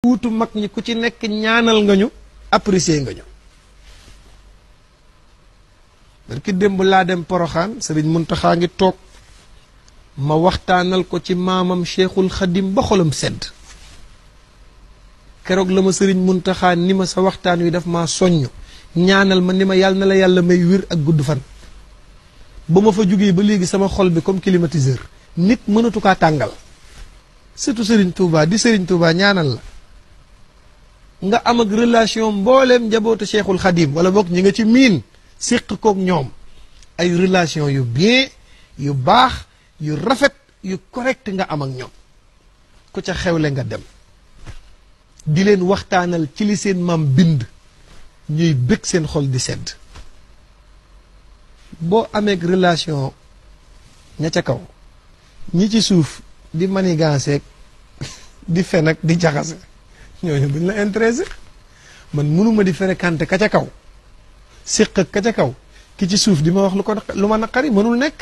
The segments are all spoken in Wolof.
wuutu mag ñi ku ci nekk ñaanal nga ñu apprécier nga ñu barki démb laa dem poroxaan sëriñ Muntaxa ngi toog ma waxtaanal ko ci maamam cheikhul xadim ba xolam sedd keroog la ma sëriñ Muntaxa ni ma sa waxtaan wi daf maa soññ ñaanal ma ni ma yàlla na la yàlla may wér ak gudd fan ba ma fa jógee ba léegi sama xol bi comme climatiseur nit mënatu kaa tàngal surtout sëriñ Touba di sëriñ Touba ñaanal la nga am ak relation mbooleem njabootu cheikhul xadim wala boog ñi nga ci miin séq kook ñoom ay relation yu bien yu baax yu rafet yu correct nga am ak ñoom ku ca xewle nga dem di leen waxtaanal ci li seen maam bind ñuy bëgg seen xol di sedd boo amee relation ña ca kaw ñi ci suuf di maniganceeg di fen ak di jaxase ñooñu buñ la intéressé man mënuma di fréquenté ka ca kaw séq ak ka ca kaw ki ci suuf di ma wax lu ko lu ma naqari mënul nekk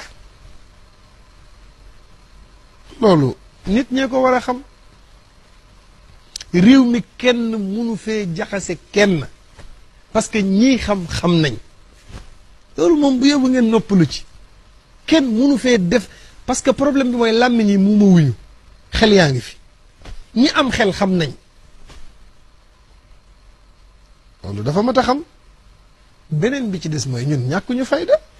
loolu nit ñee ko war a xam réew mi kenn mënu fee jaxase kenn parce que ñii xam xam nañ loolu moom bu yóbbu ngeen noppalu ci kenn mënu fee def parce que problème bi mooy làmmiñ yi mu ma wuñu xel yaa ngi fi ñi am xel xam nañ loolu dafa mat a xam beneen bi ci des mooy ñun ñàkkuñu fayda